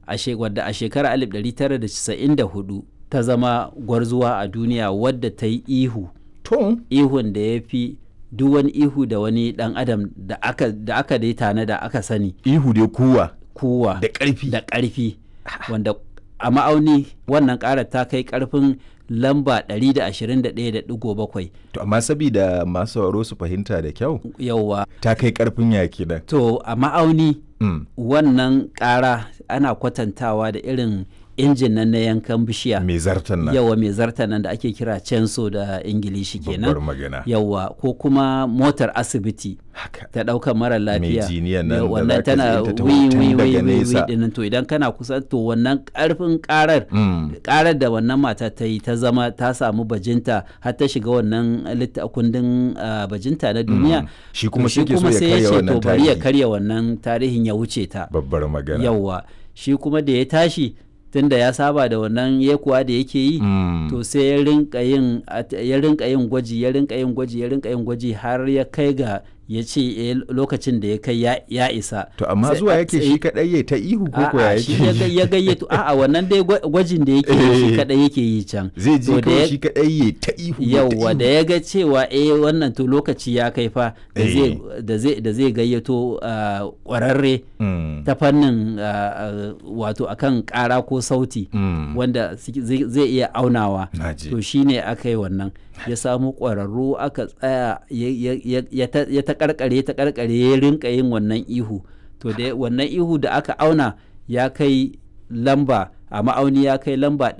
wadda a shekarar 1994 ta zama gwarzuwa a duniya wadda ta yi ihu to ihun da ya fi duk wani ihu da wani dan adam da aka da aka dai tana da aka sani ihu dai kuwa kuwa da ƙarfi da ƙarfi wanda a ma'auni wannan ƙarar ta kai ƙarfin lamba 121.7 to amma sabida masu sauraro su fahimta da kyau yauwa ta kai karfin yaki nan to a ma'auni mm. wannan ƙara ana kwatantawa da irin injin nan na yankan bishiya mai zartan nan yawa mai zartan nan da ake kira censo da ingilishi babbar kenan magana yawa ko kuma motar asibiti haka ta ɗaukar mara lafiya jiniyan nan da wannan zaka tana tsinta ta wi hoton wi daga wi wi nesa. dinnan to idan kana kusa to wannan karfin karar Mm. karar da wannan mata ta yi ta zama ta samu bajinta har ta shiga wannan litta kundin ah, bajinta na duniya shi kuma to shi ke so ya sai karya ce wannan to bari ya tarihi karya wannan tarihin ya wuce ta babbar magana yawwa shi kuma da ya tashi tunda ya saba da wannan yekuwa da yake yi Mm. to sai ya rinka yin at- ya rinka yin gwaji ya rinka yin gwaji ya rinka yin gwaji har ya kai ga ya ce eh, lokacin da ya kai ya, ya isa to amma Sai zuwa a yake tsaye- shi kadai ya ta ihu ko ko ya A'a, shi ya ga- yake ya gayyato a'a wannan dai gwa- gwajin da yake yi shi Eh. kadai yake yi can zai To ji da kawai ya- shi kadai ya ta ihu ya ta yauwa da ihu. ya ga cewa eh wannan to lokaci ya kai fa da Eh. zai da zai da zai gayyato ah, kwararre Mm. ta fannin ah, ah, wato akan kara ko sauti Mm. wanda suke- zai zai iya aunawa Naji. to shine aka yi wannan ya samu ƙwararru aka tsaya ya- ya- ya- ya ta- ya ta karkare ta karkare ya rinka yin wannan ihu to da wannan ihu da aka auna ya kai lamba a ma'auni ya kai lamba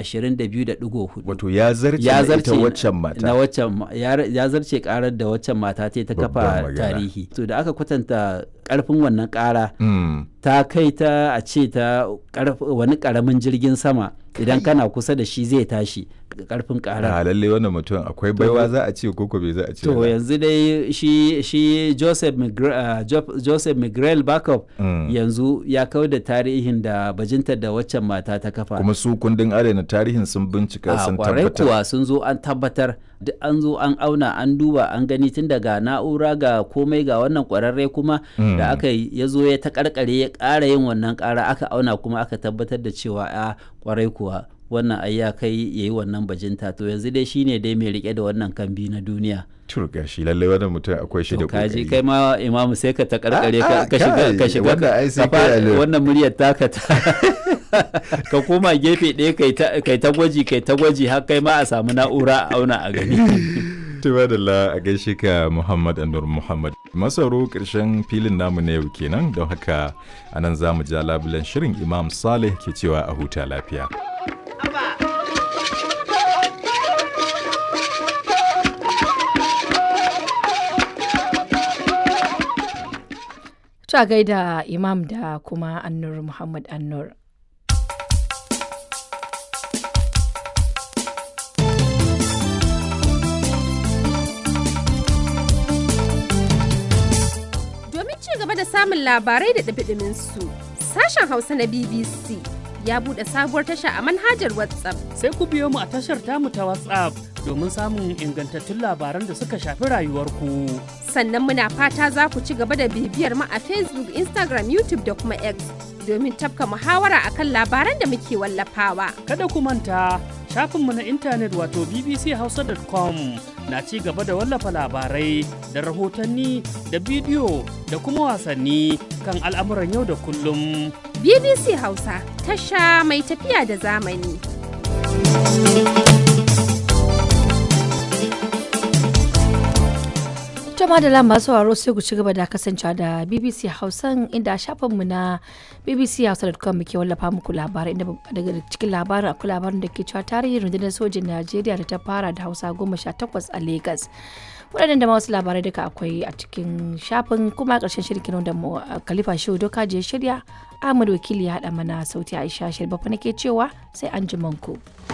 122.4 wato ya zarce ya na zarce ita waccan mata na waccan ma- ya ya zarce karar da waccan mata ta ta Babbar kafa magana. tarihi to da aka kwatanta karfin wannan kara Mm. ta kai ta a ce ta karf- wani karamin jirgin sama idan kana kusa da shi zai tashi karfin kara a lalle wannan mutum akwai baiwa za a ce ko ko bai za a ce to ba. yanzu dai shi shi Joseph Migre, uh, Jo- Joseph Miguel Backup Mm. yanzu ya kau da tarihin da bajintar da waccan mata ta kafa kuma su kundin adana tarihin sun bincika a sun kwarai tabbatar kuwa sun zo an tabbatar duk an zo an auna an duba an gani tun daga na'ura ga komai ga wannan kwararre kuma Mm. da aka yi ya zo ya ta karkare ya ƙara yin wannan ƙara aka auna kuma aka tabbatar da cewa a kwarai kuwa wannan ai ya kai ya yi wannan bajinta to yanzu dai shine dai mai rike da wannan kambi na duniya turga shi lalle wannan mutum akwai shi da to kaji kokari kai ma imamu sai ka ta karkare Ah, ka ah, ka shiga kai, ka shiga wannan ai sai ka fara- kai alo. wannan muryar taka ta ka koma gefe ɗaya kai ta kai ta gwaji kai ta gwaji har kai ma a samu na'ura a auna a gani Tuba da la a gaishe ka Muhammad Anur Muhammad. Masaro ƙarshen filin namu na yau kenan don haka anan za mu ja labulen shirin Imam Saleh ke cewa a huta lafiya. Ta gaida Imam da kuma Annur Muhammad Annur. Domin ci gaba da samun labarai da ɗumi su sashen Hausa na BBC ya buɗe sabuwar tasha a manhajar WhatsApp. sai ku biyo mu a tashar tamu ta WhatsApp domin samun ingantattun labaran da suka shafi rayuwarku. Sannan muna fata za ku ci gaba da bibiyar mu a Facebook, Instagram, YouTube da kuma X domin tafka muhawara akan labaran da muke wallafawa. Kada ku manta shafinmu na intanet wato bbchausa.com na ci gaba da wallafa labarai da rahotanni da bidiyo da kuma wasanni kan al'amuran yau da kullum. BBC Hausa, tasha mai tafiya da zamani. Jama'a da lamba sauraro sai ku ci gaba da kasancewa da BBC Hausan inda a shafinmu na bbchausa.com muke wallafa muku labarai inda daga cikin labarin akwai labarin da ke cewa tarihin rundunar sojin Najeriya da ta fara da Hausa goma sha takwas a Legas. waɗannan da ma wasu labarai duka akwai a cikin shafin kuma ƙarshen shirkin da mu Khalifa Shehu Doka je shirya Ahmad Wakili ya haɗa mana sauti Aisha Shirbafa nake cewa sai an ku.